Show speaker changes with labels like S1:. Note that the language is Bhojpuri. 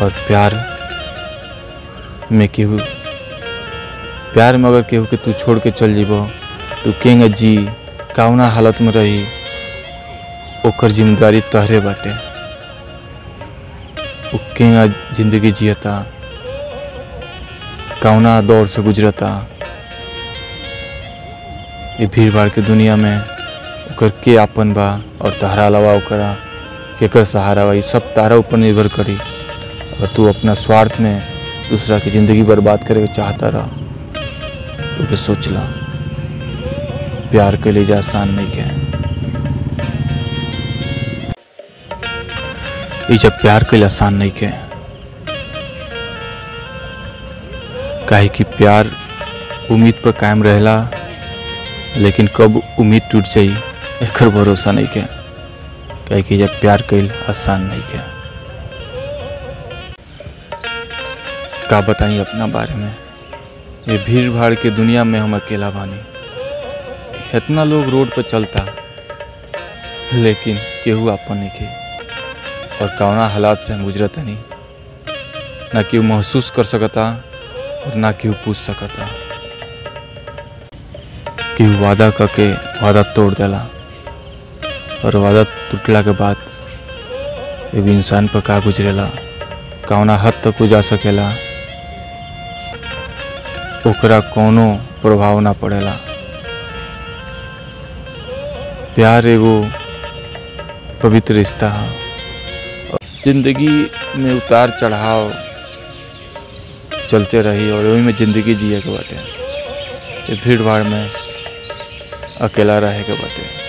S1: और प्यार में केहू प्यार में अगर केहू के तू छोड़ के चल जीबो तू केंगे जी कौना हालत में रही ओकर जिम्मेदारी तहरे बाटे उ केंगा जिंदगी जियता कौना दौर से गुजरता ये भीड़ भाड़ के दुनिया में ओकर के आपन बा और तहरा अलावा ओकरा केकर सहारा बा ये सब तारा ऊपर निर्भर करी अगर तू अपना स्वार्थ में दूसरा की ज़िंदगी बर्बाद करे के चाहता रह तो के सोच ला प्यार के लिए आसान नहीं के ये जब प्यार के लिए आसान नहीं के काहे कि प्यार उम्मीद पर कायम रहेला लेकिन कब उम्मीद टूट जाई एकर भरोसा नहीं के काहे कि जब प्यार कईल आसान नहीं के का बताई अपना बारे में ये भीड़ भाड़ के दुनिया में हम अकेला बानी इतना लोग रोड पर चलता लेकिन केहू अपन नहीं के और कौना हालात से हम गुजरत नहीं ना केहू महसूस कर सकता और ना केहू पूछ सकता केहू वादा करके वादा तोड़ देला और वादा टूटला के बाद एगो इंसान पर का गुजरेला कौना हद तक वो जा सकेला ओकरा कोनो प्रभाव ना पड़ेला प्यार एगो पवित्र रिश्ता है जिंदगी में उतार चढ़ाव चलते रही और वही में जिंदगी जिए के बाटे ये भीड़ भाड़ में अकेला रहे के बाटे